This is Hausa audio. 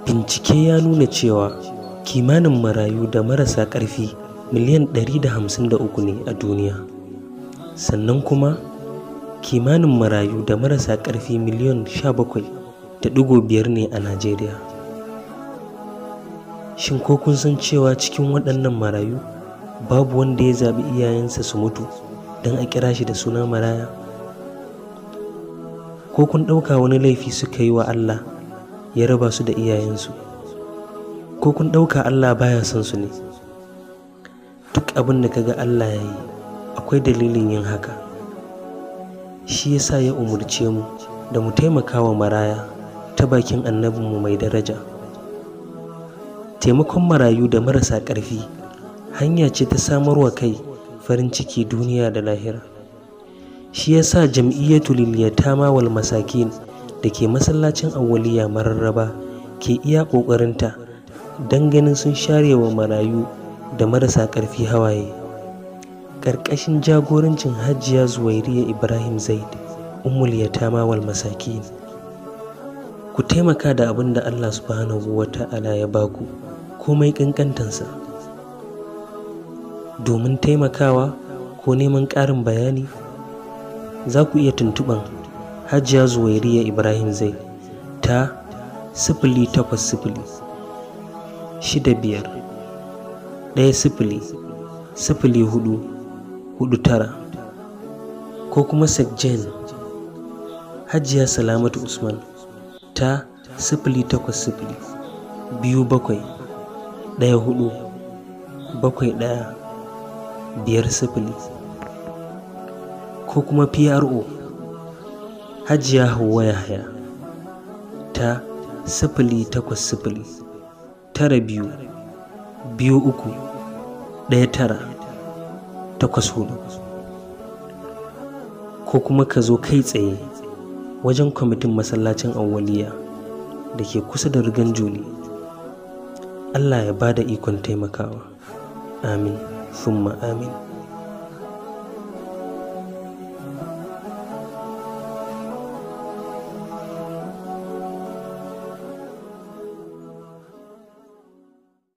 bincike ya nuna cewa kimanin marayu da marasa ƙarfi miliyan 153 ne a duniya sannan kuma kimanin marayu da marasa ƙarfi miliyan 17.5 ne a najeriya shin ko kun san cewa cikin waɗannan marayu babu wanda ya zaɓi iyayensa su mutu don a kira shi da suna maraya ko kun ɗauka wani laifi suka yi wa allah ya raba su da iyayensu ko kun ɗauka allah baya son su ne duk abin da kaga allah ya yi akwai dalilin yin haka shi yasa ya umarce mu da mu taimaka wa maraya ta bakin annabinmu mai daraja taimakon marayu da marasa ƙarfi hanya ce ta samarwa kai farin ciki duniya da lahira shi yasa jam'iyyatu lil yatama wal masakin da ke masallacin awwaliya mararraba ke iya ƙoƙarinta don ganin sun share wa marayu da marasa ƙarfi hawaye ƙarƙashin jagorancin hajiya zuwairiya ibrahim zaid ummul yatama wal masakin ku taimaka da abin da allah subhanahu wa ta'ala ya baku komai ƙanƙantansa domin taimakawa ko neman ƙarin bayani za ku iya tuntuɓan hajiya zuwairiya ibrahim zaid ta sifili takwas sifili shida biyar ɗaya sifili sifili hudu hudu tara ko kuma sekjen hajiya salamatu usman ta sifili takwas sifili biyu bakwai ɗaya hudu bakwai ɗaya biyar sifili ko kuma pro hajiya hauwa yahaya ta sifili takwas sifili tara biyu biyu uku ɗaya tara takwas hudu ko kuma ka zo kai tsaye wajen kwamitin masallacin awwaliya da ke kusa da rigan juli allah ya ba da ikon taimakawa amin summa amin